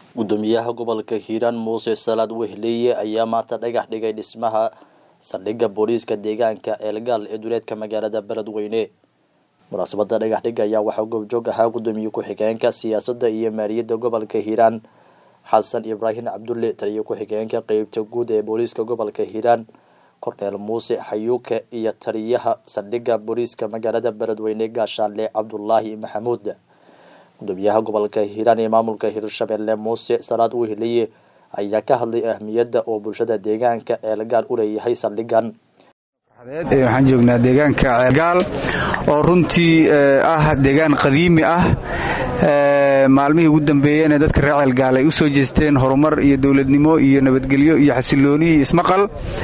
gudoomiyaha gobolka hiiraan muuse salaad wehleeye ayaa maanta dhagax dhigay dhismaha saldhigga booliiska deegaanka eelgaal ee duleedka magaalada beledweyne munaasabada dhagax dhig ayaa waxaa goobjoog ahaa gudoomiye ku-xigeenka siyaasadda iyo maaliyadda gobolka hiiraan xasan ibraahim cabdulle taliyo ku-xigeenka qeybta guud ee booliiska gobolka hiiraan korneel muuse xayuuke iyo taliyaha saldhigga booliiska magaalada beledweyne gaashaanle cabdulaahi maxamuud gudoomiyaha gobolka hiiraan ee maamulka hirshabelle muuse salaad weheliye ayaa ka hadlay ahmiyadda oo bulshada deegaanka eelgaal u leeyahay saldhigan waxaan joognaa deegaanka ceelgaal oo runtii ah deegaan qadiimi ah maalmihii ugu dambeeyeen ee dadka reer ceelgaal ay u soo jeesteen horumar iyo dowladnimo iyo nabadgelyo iyo xasilooni iyo ismaqal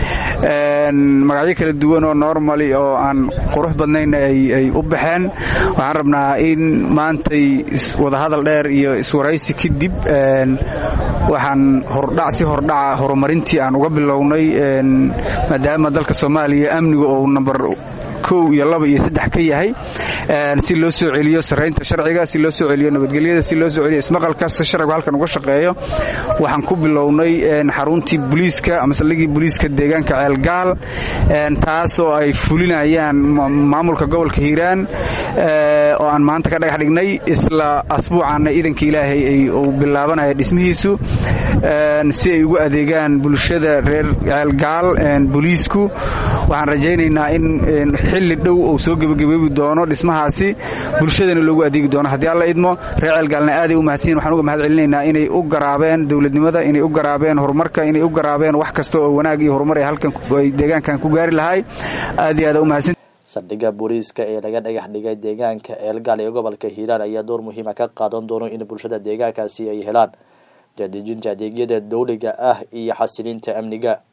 magacyo kala duwan oo normali oo aan qurux badnayn ay u baxeen waxaan rabnaa in maantay wadahadal dheer iyo iswaraysi kadib waxaan hordhac si hordhaca horumarintii aan uga bilownay maadaama dalka soomaaliya amniga ou namber kow iyo laba iyo saddex ka yahay si loo soo celiyo saraynta sharciga si loo soo celiyo nabadgelyada si loo soo celiyo ismaqalka si sharcigu halkan uga shaqeeyo waxaan ku bilownay xaruntii booliiska ama saldhigii booliiska deegaanka ceelgaal taas oo ay fulinayaan maamulka gobolka hiiraan oo aan maanta ka dhagax dhignay isla asbuucaana iidanka ilaahay uu bilaabanaya dhismihiisu si ay ugu adeegaan bulshada reer ceelgaal booliisku waxaan rajaynaynaa in xilli dhow uu soo gebagabeebi doono dhismahaasi bulshadana loogu adeegi doono haddii alla idmo reer ceelgaalna aaday u mahadsanyihin waxaan uga mahad celinaynaa inay u garaabeen dowladnimada inay u garaabeen horumarka inay u garaabeen wax kasta oo wanaag iyo horumar ay halkan ay deegaankan ku gaari lahay aad iyo aad u mahadsan saldhigga booliiska ee laga dhagax dhigay deegaanka eelgaal ee gobolka hiiraan ayaa door muhiima ka qaadan doono in bulshada deegaankaasi ay helaan daadejinta adeegyada dowliga ah iyo xasilinta amniga